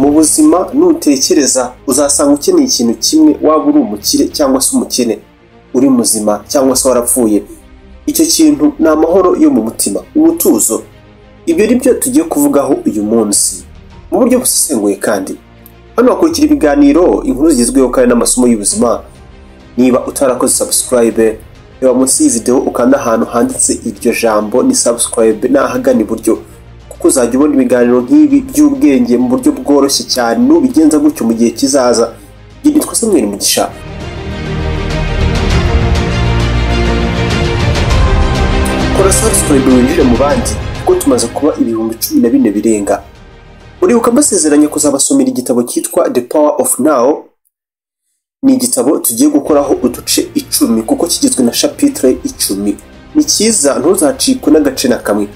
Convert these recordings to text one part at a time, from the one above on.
ubuzima nutekereza uzasanga ukeneye ikintu kimwe waba uri umukire cyangwa se umukene uri muzima cyangwa se warapfuye icyo kintu ni amahoro yo mu mutima umutuzo ibyo ni byo tugiye kuvugaho uyu munsi mu buryo busesenguye kandi hano hakurikira ibiganiro inkuru zigezweho kandi n'amasomo y'ubuzima niba utarakoze subscribe reba munsi y'iyi videwo ukanda ahantu handitse iryo jambo ni subscribe n'ahagana iburyo kuko uzajya ubona ibiganiro nk'ibi by'ubwenge mu buryo bworoshye cyane nubigenza gutyo mu gihe kizaza igihe nitwa samweri mugisha kora subscribe winjire mu bandi kuko tumaze kuba ibihumbi cumi na bine birenga uribuka mbasezeranye kuzabasomera igitabo cyitwa the power of now ni igitabo tugiye gukoraho uduce icumi kuko kigizwe na shapitire icumi ni cyiza ntuzacikwe n'agace na kamwe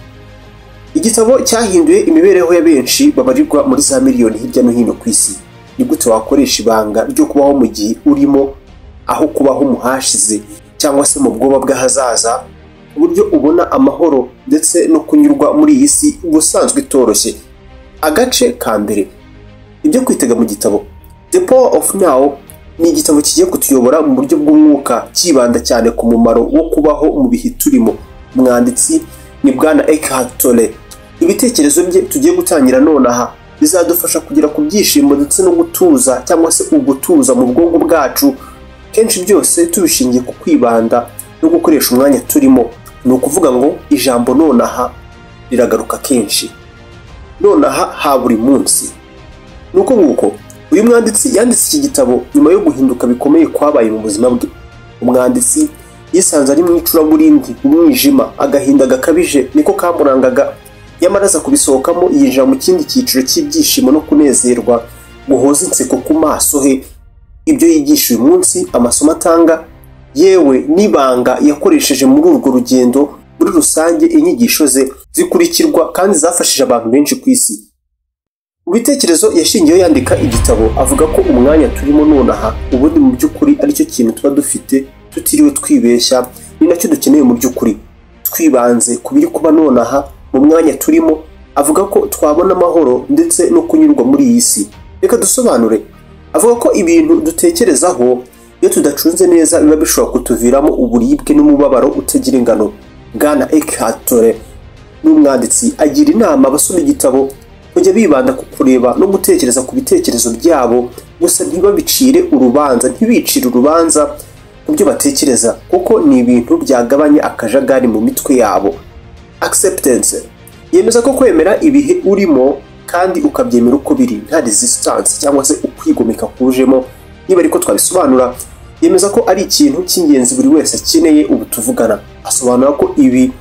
igitabo cyahinduye imibereho ya benshi babarirwa muri za miliyoni hirya no hino ku isi ni gute wakoresha ibanga ryo kubaho mu gihe urimo aho kubaho mu hashize cyangwa se mu bwoba bw'ahazaza ku buryo ubona amahoro ndetse no kunyurwa muri iyi si ubusanzwe itoroshye agace ka mbere ibyo kwitega mu gitabo the power of now ni igitabo kigiye kutuyobora mu buryo bw'umwuka cyibanda cyane ku mumaro wo kubaho mu bihe turimo umwanditsi ni bwana Eckhart Tolle ibitekerezo bye tugiye gutangira nonaha bizadufasha kugera ku byishimo ndetse no gutuza cyangwa se ugutuza mu bwonko bwacu kenshi byose tubishingiye ku kwibanda no gukoresha umwanya turimo ni ukuvuga ngo ijambo nonaha riragaruka kenshi nonaha ha buri munsi ni uko nguko uyu mwanditsi yanditse iki gitabo nyuma yo guhinduka bikomeye kwabaye mu buzima bwe umwanditsi yisanze ari mu icuraburindi mu mwijima agahinda gakabije niko kamurangaga nyamara aza kubisohokamo yinjira mu kindi cyiciro cy'ibyishimo no kunezerwa guhoza inseko ku maso he ibyo yigisha uyu munsi amasomo atanga yewe n'ibanga yakoresheje muri urwo rugendo muri rusange inyigisho ze zikurikirwa kandi zafashije abantu benshi ku isi mu bitekerezo yashingiyeho yandika igitabo avuga ko umwanya turimo nonaha ubundi mu by'ukuri aricyo kintu tuba dufite tutiriwe twibeshya ni nacyo dukeneye mu by'ukuri twibanze ku biri kuba nonaha mu mwanya turimo avuga ko twabona amahoro ndetse no kunyurwa muri iyi si reka dusobanure avuga ko ibintu dutekerezaho iyo tudacunze neza biba bishobora kutuviramo uburibwe n'umubabaro utagira ingano bwana Eckhart Tolle n'umwanditsi agira inama abasoma igitabo kujya bibanda ku kureba no gutekereza ku bitekerezo byabo gusa ntibabicire urubanza ntibicire urubanza ku byo batekereza kuko ni ibintu byagabanya akajagari mu mitwe yabo acceptance yemeza ko kwemera ibihe urimo kandi ukabyemera uko biri nta resistance cyangwa se ukwigomeka kujemo niba ariko twabisobanura yemeza ko ari ikintu cy'ingenzi buri wese akeneye ubu tuvugana asobanura ko ibi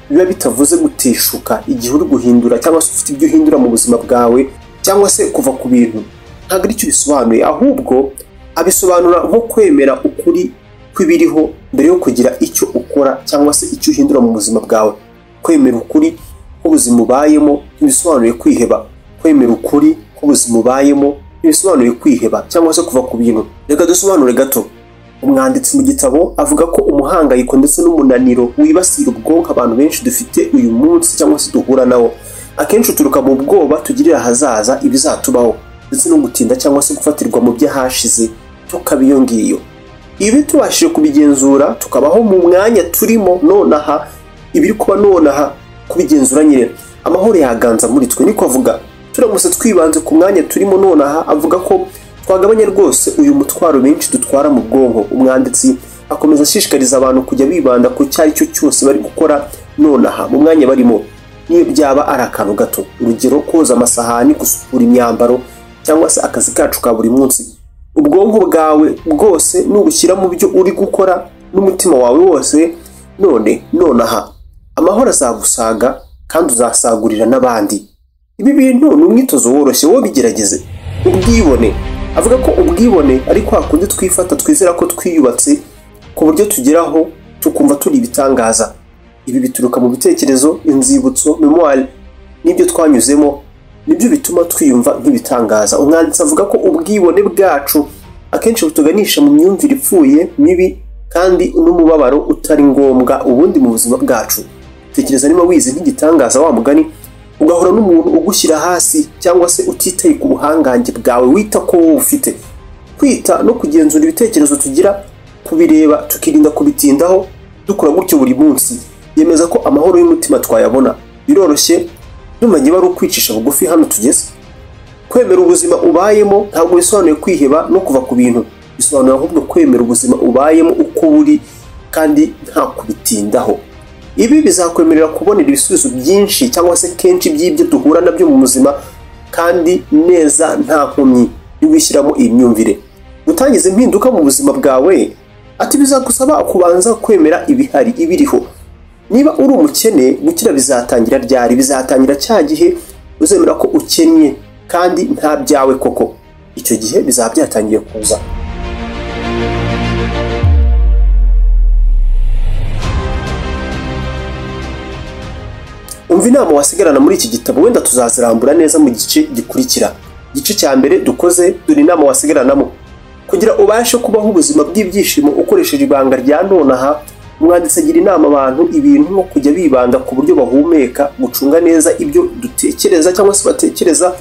biba bitavuze guteshuka igihe uri guhindura cyangwa se ufite ibyo uhindura mu buzima bwawe cyangwa se kuva ku bintu ntabwo aricyo bisobanuye ahubwo abisobanura nko kwemera ukuri kw'ibiriho mbere yo kugira icyo ukora cyangwa se icyo uhindura mu buzima bwawe kwemera ukuri k'ubuzima ubayemo ntibisobanuye kwiheba kwemera ukuri k'ubuzima ubayemo ntibisobanuye kwiheba cyangwa se kuva ku bintu reka dusobanure gato umwanditsi mu gitabo avuga ko umuhangayiko ndetse n'umunaniro wibasira ubwonko abantu benshi dufite uyu munsi cyangwa se duhura nawo akenshi uturuka mu bwoba tugirira ahazaza ibizatubaho ndetse no gutinda cyangwa se gufatirwa mu by'ahashize tukaba iyo ngiyo ibi tubashije kubigenzura tukabaho mu mwanya turimo nonaha ibiri kuba nonaha kubigenzura nyine amahoro yaganza muri twe niko avuga turamutse twibanze ku mwanya turimo nonaha avuga ko twagabanya rwose uyu mutwaro benshi dutwara mu bwonko umwanditsi akomeza ashishikariza abantu kujya bibanda ku cyo ari cyo cyose bari gukora nonaha mu mwanya barimo n'iyo byaba ari akantu gato urugero koza amasahani gusukura imyambaro cyangwa se akazi kacu ka buri munsi ubwonko bwawe bwose nubushyira mu byo uri gukora n'umutima wawe wose none nonaha amahoro azagusaga kandi uzasagurira n'abandi ibi bintu ni umwitozo woroshye wowe bigerageze ubwibone avuga ko ubwibone ari kwa kundi twifata twizera ko twiyubatse ku buryo tugeraho tukumva turi ibitangaza ibi bituruka mu bitekerezo inzibutso memoire n'ibyo twanyuzemo nibyo bituma twiyumva nk'ibitangaza umwanditsi avuga ko ubwibone bwacu akenshi butuganisha mu myumvire ipfuye mibi kandi n'umubabaro utari ngombwa ubundi mu buzima bwacu tekereza niba wizi nk'igitangaza wa mugani ugahura n'umuntu ugushyira hasi cyangwa se utitaye ku buhangange bwawe wita ko wowe ufite kwita no kugenzura ibitekerezo tugira kubireba tukirinda kubitindaho dukora gutyo buri munsi yemeza ko amahoro y'umutima twayabona biroroshye numanye bari ukwicisha bugufi hano tugeze kwemera ubuzima ubayemo ntabwo bisobanuye kwiheba no kuva ku bintu bisobanura ahubwo kwemera ubuzima ubayemo uko buri kandi nta kubitindaho ibi bizakwemerera kubonera ibisubizo byinshi cyangwa se kenshi by'ibyo duhura nabyo mu buzima kandi neza nta nkomyi niwishyiramo iyi myumvire gutangiza impinduka mu buzima bwawe ati bizagusaba kubanza kwemera ibihari ibiriho niba uri umukene gukira bizatangira ryari bizatangira cya gihe uzemera ko ukennye kandi nta byawe koko icyo gihe bizaba byatangiye kuza umva inama wasigarana muri iki gitabo wenda tuzazirambura neza mu gice gikurikira igice cya mbere dukoze dore inama wasigaranamo kugira ubashe kubaho ubuzima bw'ibyishimo ukoresheje ibanga rya nonaha umwanditsi agira inama abantu ibintu nko kujya bibanda ku buryo bahumeka gucunga neza ibyo dutekereza cyangwa se batekereza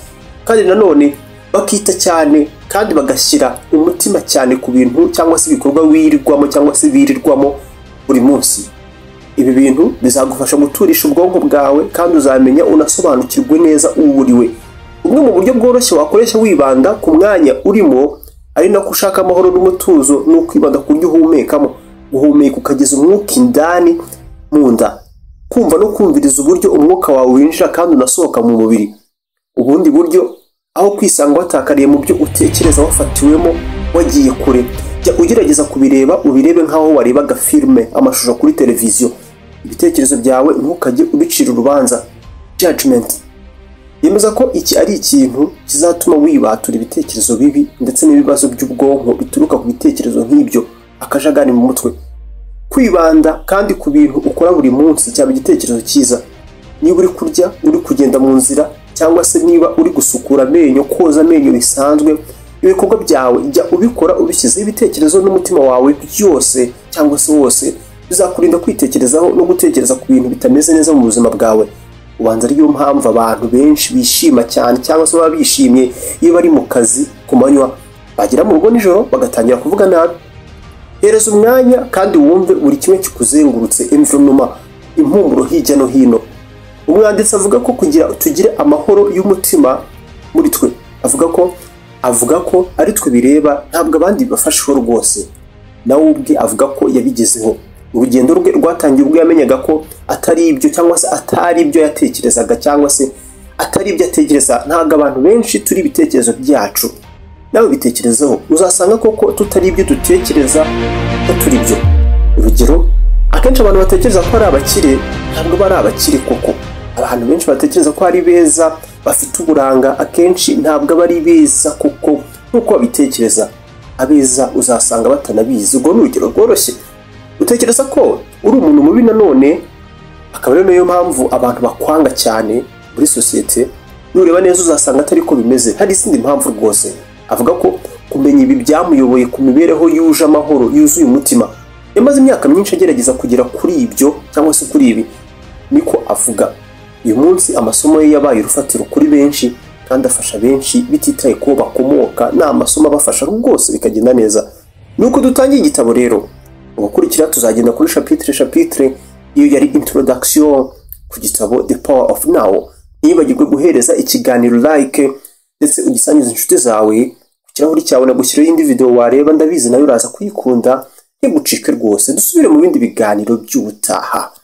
kandi nanone bakita cyane kandi bagashyira umutima cyane ku bintu cyangwa se ibikorwa wirirwamo cyangwa se birirwamo buri munsi ibi bintu bizagufasha guturisha ubwonko bwawe kandi uzamenya unasobanukirwe neza uwo uriwe bumwe mu buryo bworoshye wakoresha wibanda ku mwanya urimo ari nako ushaka amahoro n'umutuzo ni ukwibanda ku buryo uhumekamo guhumeka ukageza umwuka indani mu nda kumva no kumviriza uburyo umwuka wawe winjira kandi unasohoka mu mubiri ubundi buryo aho kwisanga watakariye mu byo utekereza wafatiwemo wagiye kure jya ugerageza kubireba ubirebe nk'aho warebaga filime amashusho kuri televiziyo ibitekerezo byawe ntukajye ubicira urubanza judgment yemeza ko iki ari ikintu kizatuma wibatura ibitekerezo bibi ndetse n'ibibazo by'ubwonko bituruka ku bitekerezo nk'ibyo akajagari mu mutwe kwibanda kandi ku bintu ukora buri munsi cyaba igitekerezo cyiza niba uri kurya uri kugenda mu nzira cyangwa se niba uri gusukura amenyo koza amenyo bisanzwe ibikorwa byawe jya ubikora ubishyizeho ibitekerezo n'umutima wawe byose cyangwa se wose bizakurinda kwitekerezaho no gutekereza ku bintu bitameze neza mu buzima bwawe ubanza ariyo mpamvu abantu benshi bishima cyane cyangwa se baba bishimye iyo bari mu kazi ku manywa bagera mu rugo nijoro bagatangira kuvuga nabi hereza umwanya kandi wumve buri kimwe kikuzengurutse imvunuma impumuro hirya no hino umwanditsi avuga ko kugira tugire amahoro y'umutima muri twe avuga ko avuga ko ari twe bireba ntabwo abandi bibafasheho rwose nawe ubwe avuga ko yabigezeho urugendo rwe rwatangiye ubwo yamenyaga ko atari ibyo cyangwa se atari ibyo yatekerezaga cyangwa se atari ibyo atekereza ntabwo abantu benshi turi ibitekerezo byacu nawe bitekerezaho uzasanga koko tutari ibyo dutekereza ko turi byo urugero akenshi abantu batekereza ko ari abakire ntabwo bari abakire koko abantu benshi batekereza ko ari beza bafite uburanga akenshi ntabwo aba ari beza kuko nk'uko babitekereza abeza uzasanga batanabizi ubwo ni urugero rworoshye utekereza ko uri umuntu mubi nanone akaba ari nayo mpamvu abantu bakwanga cyane muri sosiyete nureba neza uzasanga atari ko bimeze hari izindi mpamvu rwose avuga ko kumenya ibi byamuyoboye ku mibereho yuje amahoro yuzuye umutima yamaze imyaka myinshi agerageza kugera kuri ibyo cyangwa se kuri ibi niko avuga uyu munsi amasomo ye yabaye urufatiro kuri benshi kandi afasha benshi bititaye kubo bakomoka ni amasomo abafasha rwose bikagenda neza nuko dutangiye igitabo rero gukurikira tuzagenda kuri shapitire shapitire iyo yari introduction ku gitabo the power of now ntiyibagirwe guhereza ikiganiro like ndetse ugisangiza inshuti zawe ku kirahuri cyawe nagushyiraho indi video wareba ndabizi nayo uraza kuyikunda ntigucike rwose dusubire mu bindi biganiro by'ubutaha